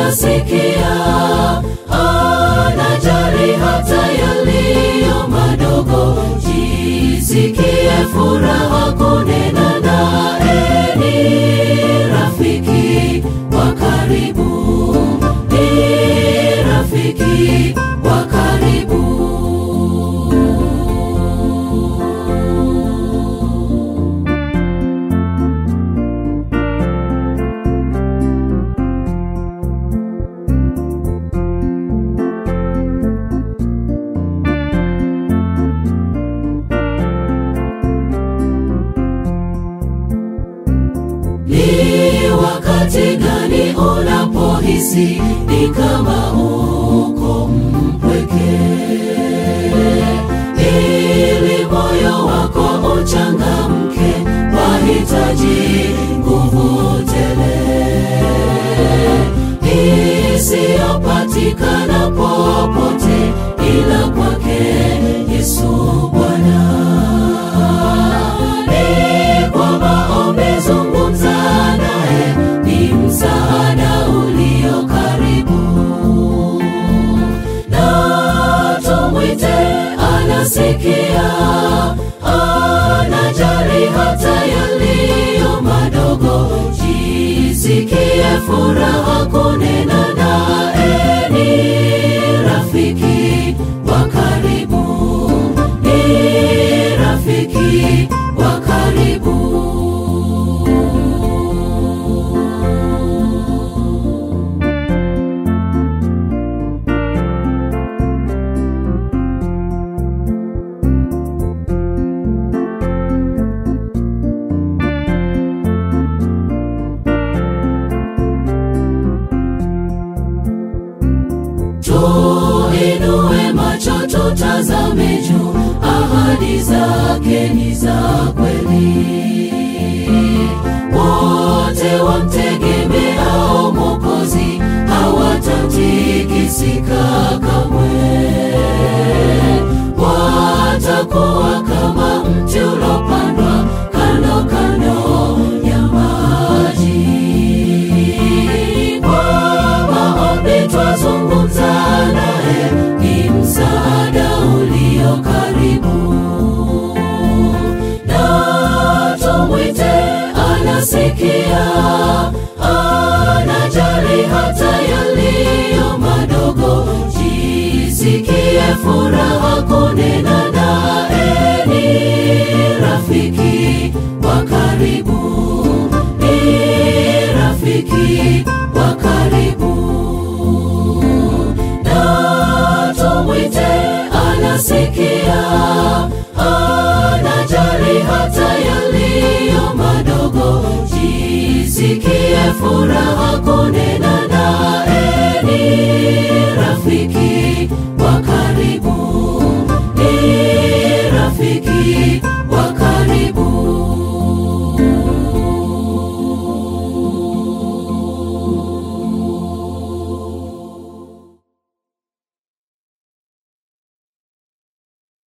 anasikia, anajali hata yaliyo madogo. Jisikie furaha kunena naye, ni rafiki wa karibu, ni rafiki wa karibu. Ni wakati gani unapohisi ni kama uko mpweke, ili moyo wako uchangamke, wahitaji nguvu tele isiyopatikana popote ila kwake Yesu Bwana ni kwa maombi zungumza naye, ni msaada ulio karibu. Na tumwite, anasikia, anajali hata yaliyo madogo. Jisikie furaha kunena naye, ni rafiki wa karibu, ni rafiki wa karibu. Tuinue macho tutazame juu, ahadi zake ni za kweli. Wote wamtegemeao Mwokozi hawatatikisika kamwe, watakuwa kama mti ulopandwa kando kando ya maji. Kwa maombi twazungumza naye, ni msaada ulio karibu. Na tumwite, anasikia, anajali hata yaliyo madogo. Jisikie furaha kunena naye, ni rafiki wa karibu, ni rafiki wa karibu. Na tumwite, anasikia, anajali hata yaliyo madogo. Jisikie furaha kunena naye, ni